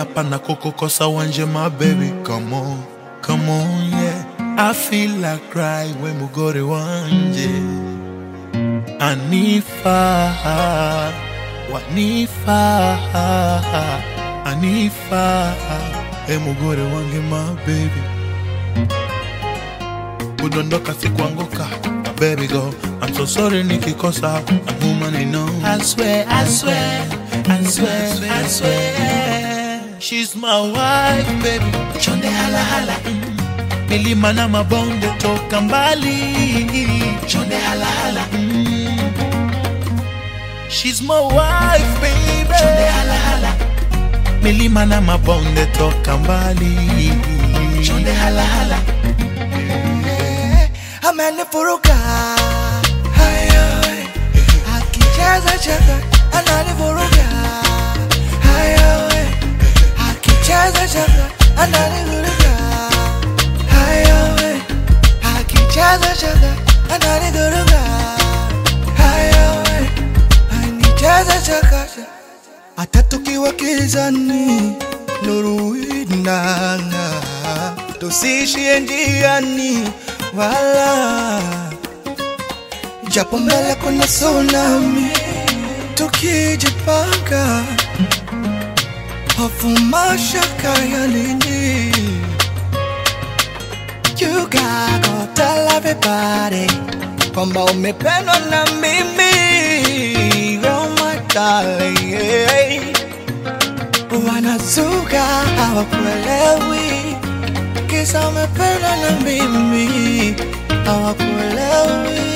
pana kukukosa wanje my baby come on come on yeah I feel like cry when mugore wanje Anifa Wanifa Anifa Hey mugore wange my baby Kudondoka si kuanguka my baby go I'm so sorry nikikosa I'm human I know I swear, I swear, I swear, I swear She's my wife baby Chonde hala hala mm. Milima na mabonde toka mbali Chonde hala hala mm. She's my wife baby Chonde hala hala Milima na mabonde toka mbali Chonde hala hala amenifuruka hayo akicheza cheza ananivuruga hayo akicheza cheza ananivuruga hayo akicheza cheza ananivuruga hayo anicheza chakacha hata tukiwa kizani nuru inanga tusiishie njiani wala japo mbele kuna tsunami tukijipanga hofu mashaka ya nini You gotta go tell everybody kwamba umependwa na mimi oh my darling yeah. wanazuga hawakuelewi kisa umependwa na mimi hawakuelewi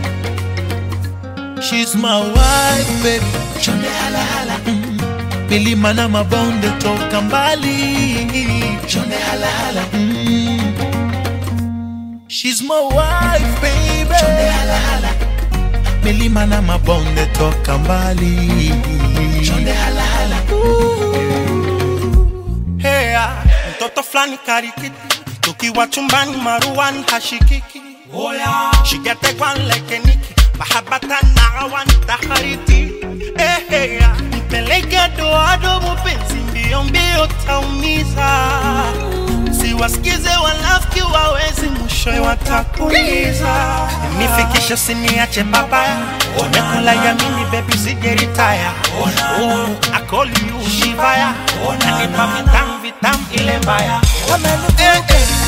She's my wife baby Chonde hala hala mm. Milima na mabonde toka mbali Chonde hala hala mm. She's my wife baby Chonde hala hala Milima na mabonde toka mbali Chonde hala hala Hey, ah, mtoto fulani karikiti tukiwa chumbani maruan hashikiki shigetegwan lekeniki mahabatan naawan tahariti hey, hey, ah, mpeleke doado mupenzi mbio mbio taumiza siwasikize wanafiki wawezi mwishowe watakuliza nifikishe siniache babaya tumekula yamini bebi sijeritaya akoli ushivaya nanipa vitam vitam ile mbaya amenivuruga